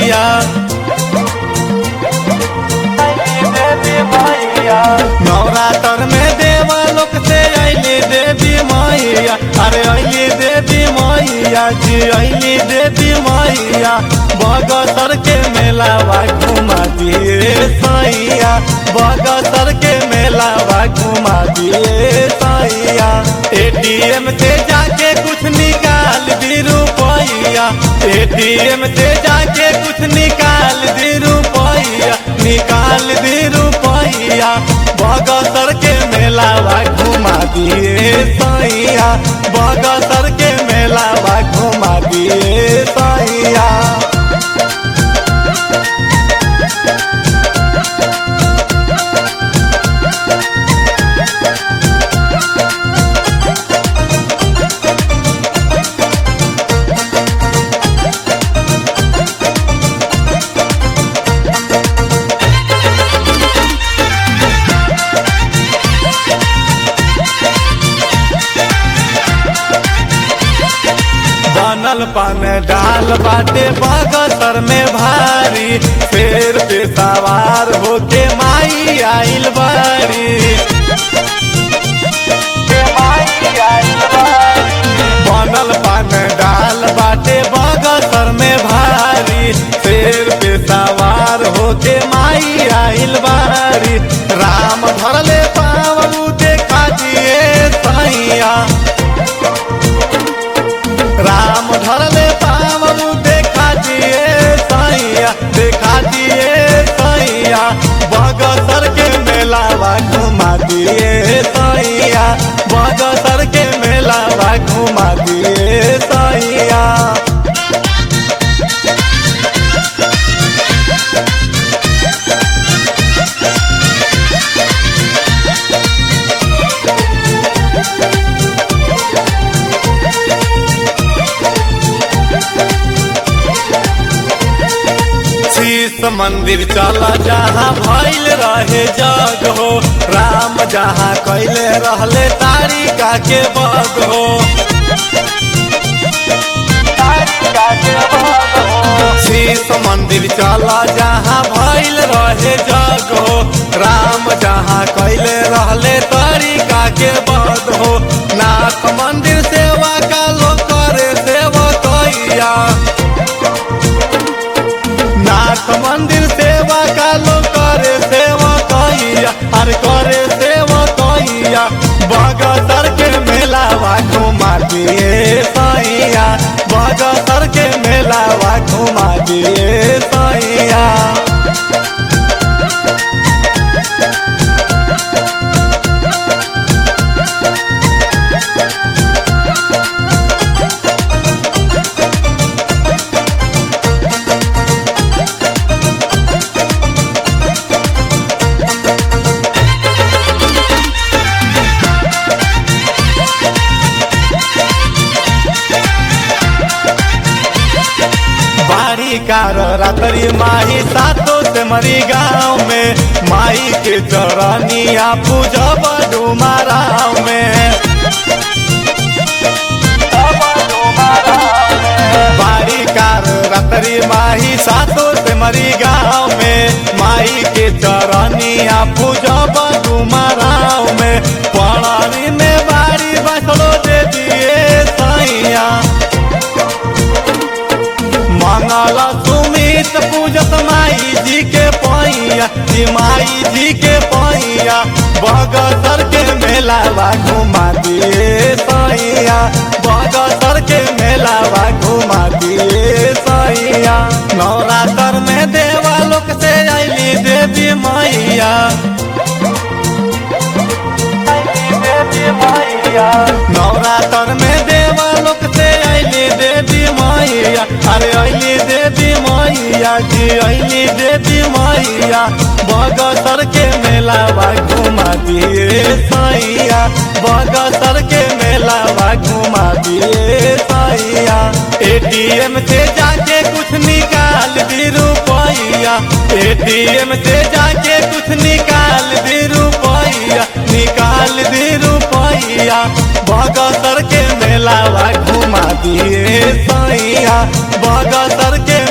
मैया नवरात्र में देवा लोक से अली देवी मैया अरे अली देवी मैया जी अली देवी मैया बगसर के मेलावा घुमा दिए सैया बगसर के मेलावा घुमा दिए सैया एटीएम से जाके कुछ निकाल दी रुपैया एटीएम से जाके कुछ निकाल दी रुपैया निकाल दी रुपैया बगसर के मेलावा घुमा दिए सैया बगसर के मेलावा घुमा दिए सैया बनल पान डाल बाटे बगसर में भारी शेर पे सवार होके माई आइल बारी बनल पान डाल बाटे बगसर में भारी शेर पे सवार होके माई आइल बारी राम धरले पावू देखा दिए सैया राम धरले पावलू देखा दिए सैया देखा दिए सैया बगसर के मेलावा घुमा दिए सैया बगसर के मेलावा घुमा दिए सैया शीश मंदिर चला जहाँ भइल रहे जग हो राम जहाँ कैले रहले तारिका के बग हो शीश मंदिर चला जहाँ भइल रहे जग हो राम जहाँ कैले रहले तारिका के बग हो नाथ मंदिर सेवा का लोग करे सेवा कैया नाथ मंदिर सेवा का लोग करे सेवा कैया अरे करे सेवा कैया बगसर के मेलावा घुमा दिए सैया बगसर के मेलावा घुमा दिए सैया बारी कार रात्रि माही सातो से मरी गाँव में माई के चरनिया पूजब डुमाराव में बारी कार रात्रि माही सातो से मरी गाँव में माई के चरनिया पूजब डुमाराव में पड़ानी में बारी बसलो दे दिए सैया मंगल सुमित पूजत माई जी के पैया जी माई जी के पैया बगसर के मेलावा घुमा दिए सैया बगसर के मेलावा घुमा दिए सैया नवरात्र में देवा लोक से अली देवी मैया नवरात्र में देवा लोक से अली देवी मैया अरे अली देवी मैया जी अली देवी मैया बगसर के मेलावा घुमा दिए सैया बगसर के मेलावा घुमा दिए सैया एटीएम से जाके कुछ निकाल दी रुपैया एटीएम से जाके कुछ निकाल दी रुपैया निकाल दी रुपैया बगसर के मेलावा घुमा दिए सैया बगसर के